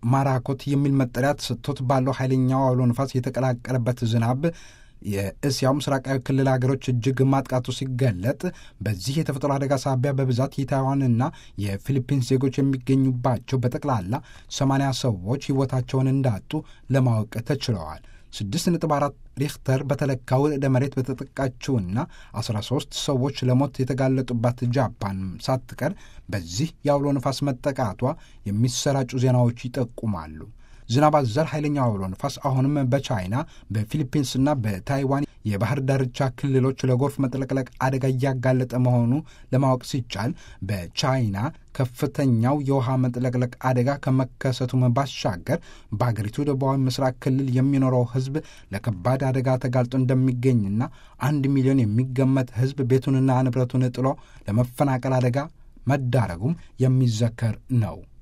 ማራኮት የሚል መጠሪያ ተሰጥቶት ባለው ኃይለኛው አውሎ ንፋስ የተቀላቀለበት ዝናብ የእስያው ምስራቃዊ ክልል ሀገሮች እጅግ ማጥቃቱ ሲገለጥ በዚህ የተፈጥሮ አደጋ ሳቢያ በብዛት የታይዋንና የፊሊፒንስ ዜጎች የሚገኙባቸው በጠቅላላ ሰማንያ ሰዎች ሕይወታቸውን እንዳጡ ለማወቅ ተችለዋል። ስድስት ነጥብ አራት ሪክተር በተለካው ርዕደ መሬት በተጠቃችውና 13 ሰዎች ለሞት የተጋለጡባት ጃፓን ሳትቀር በዚህ የአውሎ ነፋስ መጠቃቷ የሚሰራጩ ዜናዎች ይጠቁማሉ። ዝናብ አዘል ኃይለኛው አውሎ ነፋስ አሁንም በቻይና በፊሊፒንስና በታይዋን የባህር ዳርቻ ክልሎች ለጎርፍ መጥለቅለቅ አደጋ እያጋለጠ መሆኑ ለማወቅ ሲቻል በቻይና ከፍተኛው የውሃ መጥለቅለቅ አደጋ ከመከሰቱም ባሻገር በአገሪቱ ደቡባዊ ምስራቅ ክልል የሚኖረው ሕዝብ ለከባድ አደጋ ተጋልጦ እንደሚገኝና አንድ ሚሊዮን የሚገመት ሕዝብ ቤቱንና ንብረቱን ጥሎ ለመፈናቀል አደጋ መዳረጉም የሚዘከር ነው።